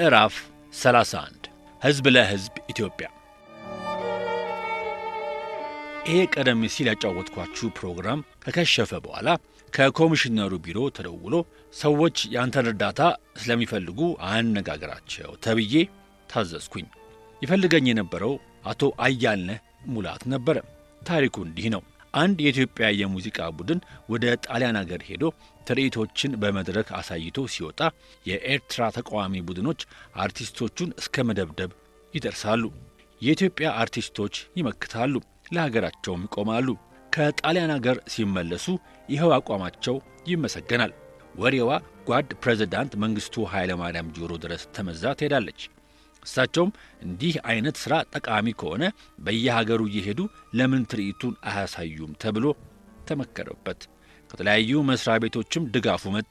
ምዕራፍ 31 ሕዝብ ለሕዝብ ኢትዮጵያ። ይሄ ቀደም ሲል ያጫወትኳችሁ ፕሮግራም ከከሸፈ በኋላ ከኮሚሽነሩ ቢሮ ተደውሎ ሰዎች ያንተን እርዳታ ስለሚፈልጉ አነጋግራቸው ተብዬ ታዘዝኩኝ። ይፈልገኝ የነበረው አቶ አያልነህ ሙላት ነበረ። ታሪኩ እንዲህ ነው። አንድ የኢትዮጵያ የሙዚቃ ቡድን ወደ ጣሊያን አገር ሄዶ ትርኢቶችን በመድረክ አሳይቶ ሲወጣ የኤርትራ ተቃዋሚ ቡድኖች አርቲስቶቹን እስከ መደብደብ ይደርሳሉ። የኢትዮጵያ አርቲስቶች ይመክታሉ፣ ለሀገራቸውም ይቆማሉ። ከጣሊያን አገር ሲመለሱ ይኸው አቋማቸው ይመሰገናል። ወሬዋ ጓድ ፕሬዝዳንት መንግሥቱ ኃይለ ማርያም ጆሮ ድረስ ተመዛ ትሄዳለች። እሳቸውም እንዲህ አይነት ሥራ ጠቃሚ ከሆነ በየሀገሩ እየሄዱ ለምን ትርኢቱን አያሳዩም ተብሎ ተመከረበት። ከተለያዩ መስሪያ ቤቶችም ድጋፉ መጣ።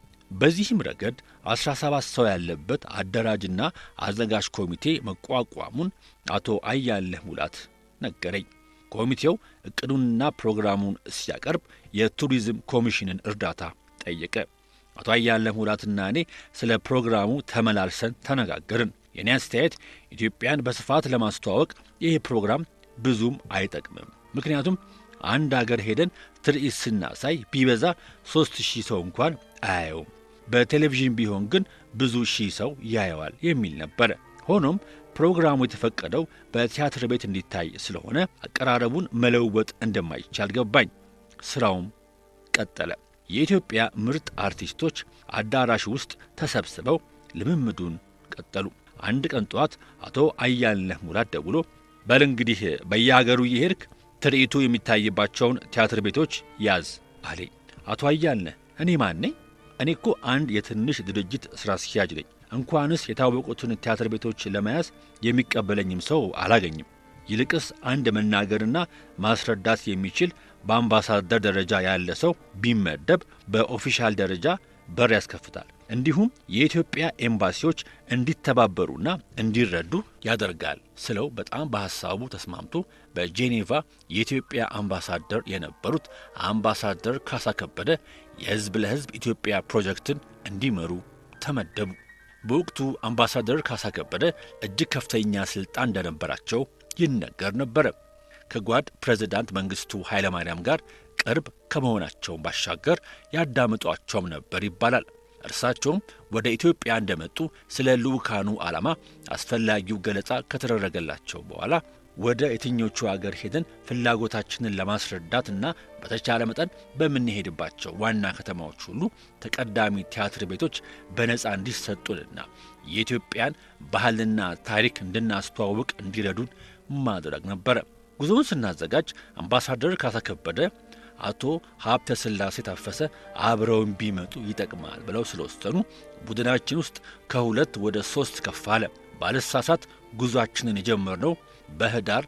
በዚህም ረገድ 17 ሰው ያለበት አደራጅና አዘጋጅ ኮሚቴ መቋቋሙን አቶ አያለህ ሙላት ነገረኝ። ኮሚቴው እቅዱንና ፕሮግራሙን ሲያቀርብ የቱሪዝም ኮሚሽንን እርዳታ ጠየቀ። አቶ አያለህ ሙላትና እኔ ስለ ፕሮግራሙ ተመላልሰን ተነጋገርን። የእኔ አስተያየት ኢትዮጵያን በስፋት ለማስተዋወቅ ይህ ፕሮግራም ብዙም አይጠቅምም። ምክንያቱም አንድ አገር ሄደን ትርኢት ስናሳይ ቢበዛ ሦስት ሺህ ሰው እንኳን አያየውም። በቴሌቪዥን ቢሆን ግን ብዙ ሺህ ሰው ያየዋል የሚል ነበረ። ሆኖም ፕሮግራሙ የተፈቀደው በቲያትር ቤት እንዲታይ ስለሆነ አቀራረቡን መለወጥ እንደማይቻል ገባኝ። ሥራውም ቀጠለ። የኢትዮጵያ ምርጥ አርቲስቶች አዳራሽ ውስጥ ተሰብስበው ልምምዱን ቀጠሉ። አንድ ቀን ጠዋት አቶ አያልነህ ሙላት ደውሎ በል እንግዲህ በየሀገሩ እየሄድክ ትርኢቱ የሚታይባቸውን ቲያትር ቤቶች ያዝ አለኝ። አቶ አያልነህ እኔ ማን ነኝ? እኔ እኮ አንድ የትንሽ ድርጅት ሥራ አስኪያጅ ነኝ። እንኳንስ የታወቁትን ቲያትር ቤቶች ለመያዝ የሚቀበለኝም ሰው አላገኝም። ይልቅስ አንድ መናገርና ማስረዳት የሚችል በአምባሳደር ደረጃ ያለ ሰው ቢመደብ በኦፊሻል ደረጃ በር ያስከፍታል። እንዲሁም የኢትዮጵያ ኤምባሲዎች እንዲተባበሩና እንዲረዱ ያደርጋል ስለው በጣም በሐሳቡ ተስማምቶ በጄኔቫ የኢትዮጵያ አምባሳደር የነበሩት አምባሳደር ካሳ ከበደ የሕዝብ ለሕዝብ ኢትዮጵያ ፕሮጀክትን እንዲመሩ ተመደቡ። በወቅቱ አምባሳደር ካሳ ከበደ እጅግ ከፍተኛ ሥልጣን እንደነበራቸው ይነገር ነበረ። ከጓድ ፕሬዝዳንት መንግሥቱ ኃይለማርያም ጋር ቅርብ ከመሆናቸውም ባሻገር ያዳምጧቸውም ነበር ይባላል። እርሳቸውም ወደ ኢትዮጵያ እንደመጡ ስለ ልዑካኑ ዓላማ አስፈላጊው ገለጻ ከተደረገላቸው በኋላ ወደ የትኞቹ አገር ሄደን ፍላጎታችንን ለማስረዳትና በተቻለ መጠን በምንሄድባቸው ዋና ከተማዎች ሁሉ ተቀዳሚ ቲያትር ቤቶች በነፃ እንዲሰጡንና የኢትዮጵያን ባህልና ታሪክ እንድናስተዋውቅ እንዲረዱን ማድረግ ነበረ። ጉዞውን ስናዘጋጅ አምባሳደር ካሳ ከበደ አቶ ሀብተ ሥላሴ ታፈሰ አብረውን ቢመጡ ይጠቅማል ብለው ስለወሰኑ ቡድናችን ውስጥ ከሁለት ወደ ሦስት ከፍ አለ። ባለሳሳት ጉዞአችንን የጀመርነው በህዳር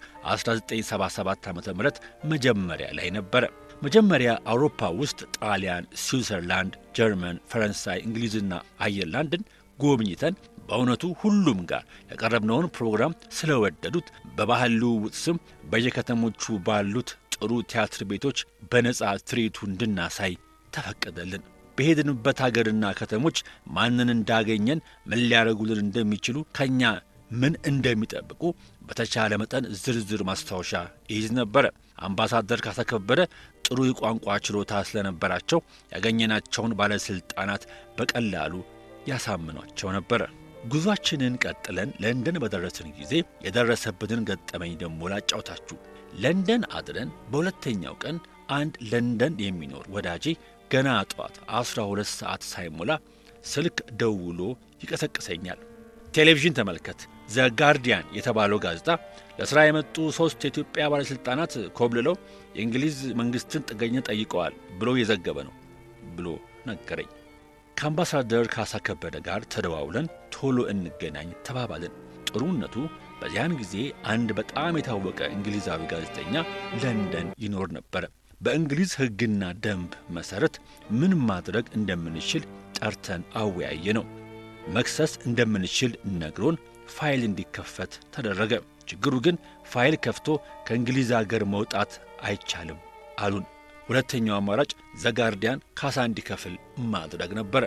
1977 ዓ ም መጀመሪያ ላይ ነበረ። መጀመሪያ አውሮፓ ውስጥ ጣሊያን፣ ስዊዘርላንድ፣ ጀርመን፣ ፈረንሳይ፣ እንግሊዝና አየርላንድን ጎብኝተን በእውነቱ ሁሉም ጋር ያቀረብነውን ፕሮግራም ስለወደዱት በባህል ልውውጥ ስም በየከተሞቹ ባሉት ጥሩ ቲያትር ቤቶች በነጻ ትርኢቱ እንድናሳይ ተፈቀደልን። በሄድንበት አገርና ከተሞች ማንን እንዳገኘን ምን ሊያደርጉልን እንደሚችሉ ከእኛ ምን እንደሚጠብቁ በተቻለ መጠን ዝርዝር ማስታወሻ ይይዝ ነበረ። አምባሳደር ካሳ ከበደ ጥሩ የቋንቋ ችሎታ ስለነበራቸው ያገኘናቸውን ባለሥልጣናት በቀላሉ ያሳምኗቸው ነበረ። ጉዟችንን ቀጥለን ለንደን በደረስን ጊዜ የደረሰብንን ገጠመኝ ደሞ ላጫውታችሁ። ለንደን አድረን በሁለተኛው ቀን አንድ ለንደን የሚኖር ወዳጄ ገና ጠዋት አስራ ሁለት ሰዓት ሳይሞላ ስልክ ደውሎ ይቀሰቅሰኛል። ቴሌቪዥን ተመልከት፣ ዘ ጋርዲያን የተባለው ጋዜጣ ለሥራ የመጡ ሦስት የኢትዮጵያ ባለሥልጣናት ኮብልለው የእንግሊዝ መንግሥትን ጥገኝነት ጠይቀዋል ብሎ የዘገበ ነው ብሎ ነገረኝ። ከአምባሳደር ካሳ ከበደ ጋር ተደዋውለን ቶሎ እንገናኝ ተባባልን። ጥሩነቱ በዚያን ጊዜ አንድ በጣም የታወቀ እንግሊዛዊ ጋዜጠኛ ለንደን ይኖር ነበረ። በእንግሊዝ ሕግና ደንብ መሠረት ምን ማድረግ እንደምንችል ጠርተን አወያየ ነው። መክሰስ እንደምንችል ነግሮን ፋይል እንዲከፈት ተደረገ። ችግሩ ግን ፋይል ከፍቶ ከእንግሊዝ አገር መውጣት አይቻልም አሉን። ሁለተኛው አማራጭ ዘጋርዲያን ካሳ እንዲከፍል ማድረግ ነበረ።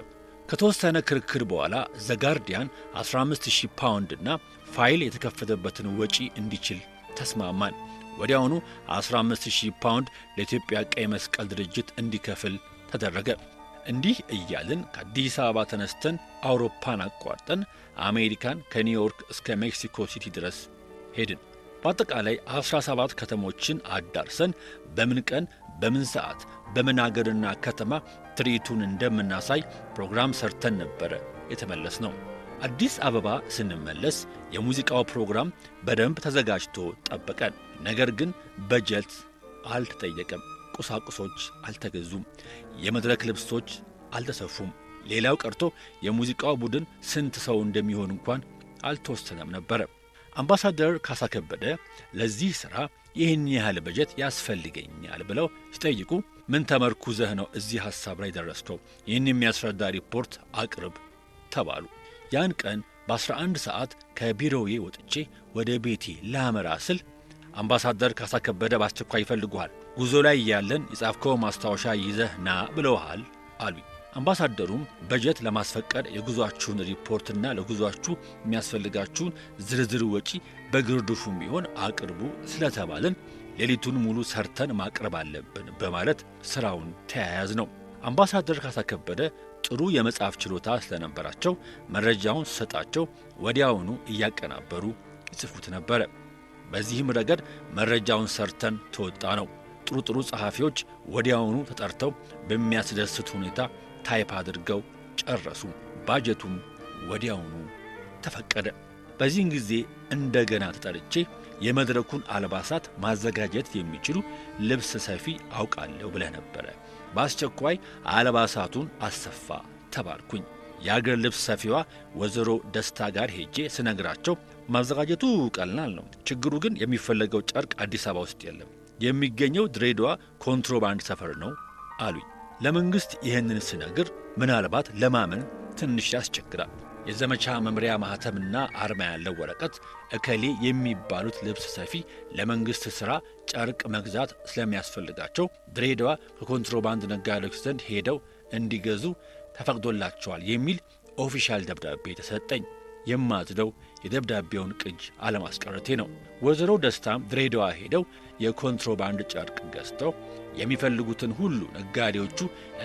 ከተወሰነ ክርክር በኋላ ዘጋርዲያን 15000 ፓውንድ እና ፋይል የተከፈተበትን ወጪ እንዲችል ተስማማን። ወዲያውኑ 15000 ፓውንድ ለኢትዮጵያ ቀይ መስቀል ድርጅት እንዲከፍል ተደረገ። እንዲህ እያልን ከአዲስ አበባ ተነስተን አውሮፓን አቋርጠን አሜሪካን ከኒውዮርክ እስከ ሜክሲኮ ሲቲ ድረስ ሄድን። በአጠቃላይ 17 ከተሞችን አዳርሰን በምን ቀን በምን ሰዓት በምን አገርና ከተማ ትርኢቱን እንደምናሳይ ፕሮግራም ሰርተን ነበረ የተመለስ ነው። አዲስ አበባ ስንመለስ የሙዚቃው ፕሮግራም በደንብ ተዘጋጅቶ ጠበቀን። ነገር ግን በጀት አልተጠየቀም። ቁሳቁሶች አልተገዙም። የመድረክ ልብሶች አልተሰፉም። ሌላው ቀርቶ የሙዚቃው ቡድን ስንት ሰው እንደሚሆን እንኳን አልተወሰነም ነበረ። አምባሳደር ካሳ ከበደ ለዚህ ሥራ ይህን ያህል በጀት ያስፈልገኛል ብለው ሲጠይቁ ምን ተመርኩዘህ ነው እዚህ ሐሳብ ላይ ደረስከው? ይህን የሚያስረዳ ሪፖርት አቅርብ ተባሉ። ያን ቀን በ11 ሰዓት ከቢሮዬ ወጥቼ ወደ ቤቴ ላመራ ስል አምባሳደር ካሳ ከበደ በአስቸኳይ ይፈልጉሃል፣ ጉዞ ላይ እያለን የጻፍከው ማስታወሻ ይዘህ ና ብለውሃል አሉኝ። አምባሳደሩም በጀት ለማስፈቀድ የጉዟችሁን ሪፖርትና ለጉዟችሁ የሚያስፈልጋችሁን ዝርዝር ወጪ በግርድፉም ቢሆን አቅርቡ ስለተባልን ሌሊቱን ሙሉ ሰርተን ማቅረብ አለብን በማለት ሥራውን ተያያዝ ነው። አምባሳደር ካሳ ከበደ ጥሩ የመጻፍ ችሎታ ስለነበራቸው መረጃውን ስሰጣቸው ወዲያውኑ እያቀናበሩ ይጽፉት ነበረ። በዚህም ረገድ መረጃውን ሰርተን ተወጣ ነው። ጥሩ ጥሩ ጸሐፊዎች ወዲያውኑ ተጠርተው በሚያስደስት ሁኔታ ታይፕ አድርገው ጨረሱ። ባጀቱም ወዲያውኑ ተፈቀደ። በዚህን ጊዜ እንደገና ተጠርቼ የመድረኩን አልባሳት ማዘጋጀት የሚችሉ ልብስ ሰፊ አውቃለሁ ብለህ ነበረ። በአስቸኳይ አልባሳቱን አሰፋ ተባልኩኝ። የአገር ልብስ ሰፊዋ ወይዘሮ ደስታ ጋር ሄጄ ስነግራቸው ማዘጋጀቱ ቀላል ነው፣ ችግሩ ግን የሚፈለገው ጨርቅ አዲስ አበባ ውስጥ የለም፣ የሚገኘው ድሬዳዋ ኮንትሮባንድ ሰፈር ነው አሉኝ። ለመንግሥት ይህንን ስነግር ምናልባት ለማመን ትንሽ ያስቸግራል። የዘመቻ መምሪያ ማኅተምና አርማ ያለው ወረቀት እከሌ የሚባሉት ልብስ ሰፊ ለመንግሥት ሥራ ጨርቅ መግዛት ስለሚያስፈልጋቸው ድሬዳዋ ከኮንትሮባንድ ነጋዴዎች ዘንድ ሄደው እንዲገዙ ተፈቅዶላቸዋል የሚል ኦፊሻል ደብዳቤ ተሰጠኝ። የማዝደው የደብዳቤውን ቅጅ አለማስቀረቴ ነው። ወይዘሮ ደስታም ድሬዳዋ ሄደው የኮንትሮባንድ ጨርቅ ገዝተው የሚፈልጉትን ሁሉ ነጋዴዎቹ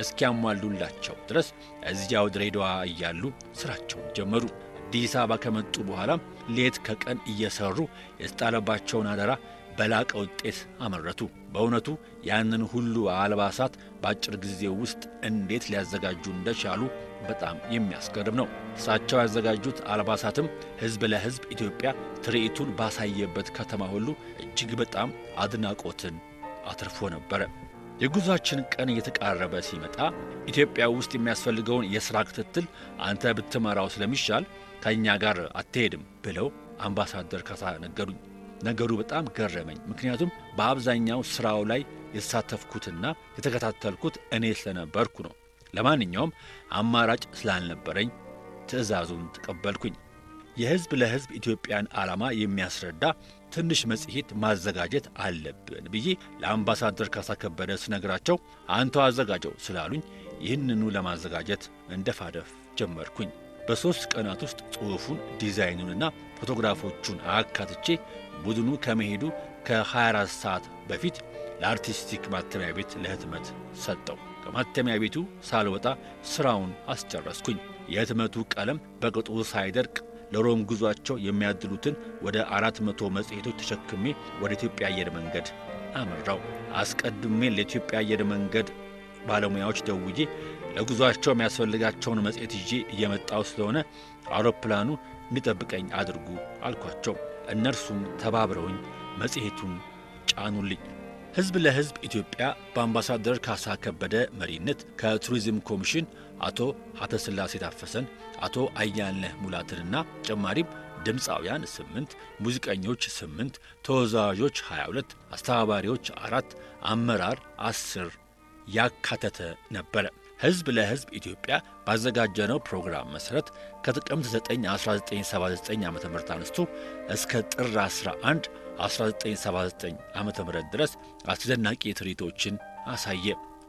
እስኪያሟሉላቸው ድረስ እዚያው ድሬዳዋ እያሉ ሥራቸውን ጀመሩ። አዲስ አበባ ከመጡ በኋላም ሌት ከቀን እየሰሩ የተጣለባቸውን አደራ በላቀ ውጤት አመረቱ። በእውነቱ ያንን ሁሉ አልባሳት በአጭር ጊዜ ውስጥ እንዴት ሊያዘጋጁ እንደቻሉ በጣም የሚያስገርም ነው። እሳቸው ያዘጋጁት አልባሳትም ሕዝብ ለሕዝብ ኢትዮጵያ ትርኢቱን ባሳየበት ከተማ ሁሉ እጅግ በጣም አድናቆትን አትርፎ ነበረ። የጉዟችን ቀን እየተቃረበ ሲመጣ ኢትዮጵያ ውስጥ የሚያስፈልገውን የሥራ ክትትል አንተ ብትመራው ስለሚሻል ከእኛ ጋር አትሄድም ብለው አምባሳደር ካሳ ነገሩኝ። ነገሩ በጣም ገረመኝ። ምክንያቱም በአብዛኛው ሥራው ላይ የተሳተፍኩትና የተከታተልኩት እኔ ስለነበርኩ ነው። ለማንኛውም አማራጭ ስላልነበረኝ ትዕዛዙን ተቀበልኩኝ። የሕዝብ ለሕዝብ ኢትዮጵያን ዓላማ የሚያስረዳ ትንሽ መጽሔት ማዘጋጀት አለብን ብዬ ለአምባሳደር ካሳ ከበደ ስነግራቸው አንተው አዘጋጀው ስላሉኝ ይህንኑ ለማዘጋጀት እንደፋደፍ ጀመርኩኝ። በሦስት ቀናት ውስጥ ጽሑፉን፣ ዲዛይኑንና ፎቶግራፎቹን አካትቼ ቡድኑ ከመሄዱ ከ24 ሰዓት በፊት ለአርቲስቲክ ማተሚያ ቤት ለህትመት ሰጠው። ከማተሚያ ቤቱ ሳልወጣ ሥራውን አስጨረስኩኝ። የህትመቱ ቀለም በቅጡ ሳይደርቅ ለሮም ጉዟቸው የሚያድሉትን ወደ አራት መቶ መጽሔቶች ተሸክሜ ወደ ኢትዮጵያ አየር መንገድ አመራው። አስቀድሜ ለኢትዮጵያ አየር መንገድ ባለሙያዎች ደውዬ ለጉዟቸው የሚያስፈልጋቸውን መጽሔት ይዤ እየመጣው ስለሆነ አውሮፕላኑ እንዲጠብቀኝ አድርጉ አልኳቸው። እነርሱም ተባብረውኝ መጽሔቱን ጫኑልኝ። ሕዝብ ለሕዝብ ኢትዮጵያ በአምባሳደር ካሳ ከበደ መሪነት ከቱሪዝም ኮሚሽን አቶ ሀተስላሴ ታፈሰን፣ አቶ አያልነህ ሙላትንና ተጨማሪም ድምፃውያን ስምንት ሙዚቀኞች ስምንት ተወዛዋዦች 22 አስተባባሪዎች አራት አመራር አስር ያካተተ ነበረ። ሕዝብ ለሕዝብ ኢትዮጵያ ባዘጋጀነው ፕሮግራም መሠረት ከጥቅምት 9 1979 ዓ ም አንስቶ እስከ ጥር 11 1979 ዓ ም ድረስ አስደናቂ ትርኢቶችን አሳየ።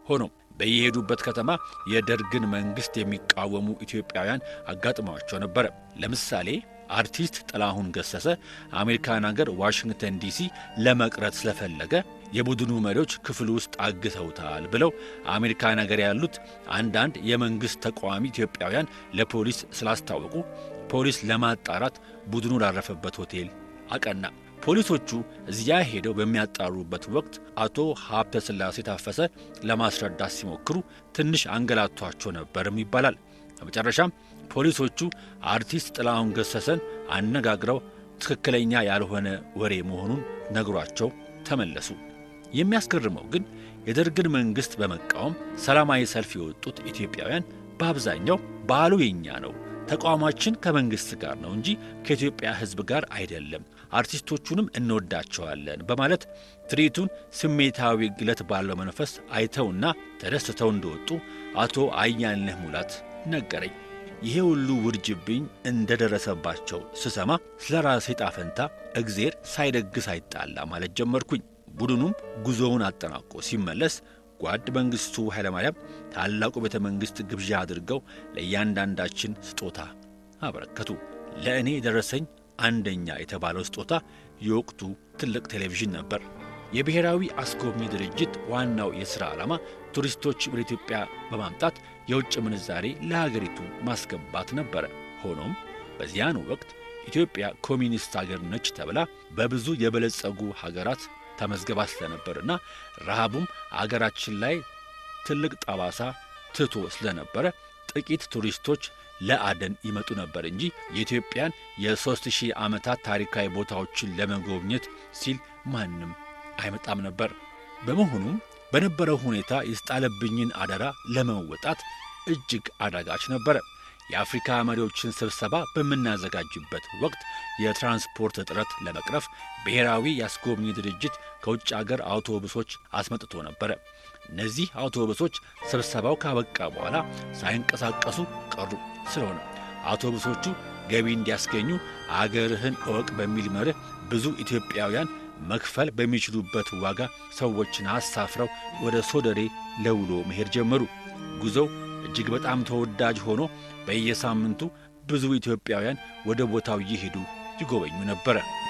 ሆኖም በየሄዱበት ከተማ የደርግን መንግሥት የሚቃወሙ ኢትዮጵያውያን አጋጥመዋቸው ነበረ። ለምሳሌ አርቲስት ጥላሁን ገሰሰ አሜሪካን አገር ዋሽንግተን ዲሲ ለመቅረት ስለፈለገ የቡድኑ መሪዎች ክፍል ውስጥ አግተውታል ብለው አሜሪካን አገር ያሉት አንዳንድ የመንግሥት ተቃዋሚ ኢትዮጵያውያን ለፖሊስ ስላስታወቁ ፖሊስ ለማጣራት ቡድኑ ላረፈበት ሆቴል አቀና። ፖሊሶቹ እዚያ ሄደው በሚያጣሩበት ወቅት አቶ ሀብተ ሥላሴ ታፈሰ ለማስረዳት ሲሞክሩ ትንሽ አንገላቷቸው ነበርም ይባላል። በመጨረሻም ፖሊሶቹ አርቲስት ጥላሁን ገሰሰን አነጋግረው ትክክለኛ ያልሆነ ወሬ መሆኑን ነግሯቸው ተመለሱ። የሚያስገርመው ግን የደርግን መንግሥት በመቃወም ሰላማዊ ሰልፍ የወጡት ኢትዮጵያውያን በአብዛኛው በዓሉ የኛ ነው፣ ተቃውሟችን ከመንግሥት ጋር ነው እንጂ ከኢትዮጵያ ሕዝብ ጋር አይደለም፣ አርቲስቶቹንም እንወዳቸዋለን በማለት ትርኢቱን ስሜታዊ ግለት ባለው መንፈስ አይተውና ተደስተው እንደወጡ አቶ አያልነህ ሙላት ነገረኝ። ይሄ ሁሉ ውርጅብኝ እንደደረሰባቸው ስሰማ ስለ ራሴ ጣፈንታ እግዜር ሳይደግስ አይጣላ ማለት ጀመርኩኝ። ቡድኑም ጉዞውን አጠናቆ ሲመለስ ጓድ መንግሥቱ ኃይለማርያም ታላቁ ቤተ መንግሥት ግብዣ አድርገው ለእያንዳንዳችን ስጦታ አበረከቱ። ለእኔ የደረሰኝ አንደኛ የተባለው ስጦታ የወቅቱ ትልቅ ቴሌቪዥን ነበር። የብሔራዊ አስጎብኚ ድርጅት ዋናው የሥራ ዓላማ ቱሪስቶች ወደ ኢትዮጵያ በማምጣት የውጭ ምንዛሬ ለሀገሪቱ ማስገባት ነበረ። ሆኖም በዚያን ወቅት ኢትዮጵያ ኮሚኒስት አገር ነች ተብላ በብዙ የበለጸጉ ሀገራት ተመዝግባ ስለነበርና ረሃቡም አገራችን ላይ ትልቅ ጠባሳ ትቶ ስለነበረ ጥቂት ቱሪስቶች ለአደን ይመጡ ነበር እንጂ የኢትዮጵያን የሦስት ሺህ ዓመታት ታሪካዊ ቦታዎችን ለመጎብኘት ሲል ማንም አይመጣም ነበር። በመሆኑም በነበረው ሁኔታ የተጣለብኝን አደራ ለመወጣት እጅግ አዳጋች ነበረ። የአፍሪካ መሪዎችን ስብሰባ በምናዘጋጅበት ወቅት የትራንስፖርት እጥረት ለመቅረፍ ብሔራዊ የአስጎብኚ ድርጅት ከውጭ አገር አውቶቡሶች አስመጥቶ ነበረ። እነዚህ አውቶቡሶች ስብሰባው ካበቃ በኋላ ሳይንቀሳቀሱ ቀሩ። ስለሆነ አውቶቡሶቹ ገቢ እንዲያስገኙ አገርህን እወቅ በሚል መርህ ብዙ ኢትዮጵያውያን መክፈል በሚችሉበት ዋጋ ሰዎችን አሳፍረው ወደ ሶደሬ ለውሎ መሄድ ጀመሩ። ጉዞው እጅግ በጣም ተወዳጅ ሆኖ በየሳምንቱ ብዙ ኢትዮጵያውያን ወደ ቦታው እየሄዱ ይጎበኙ ነበረ።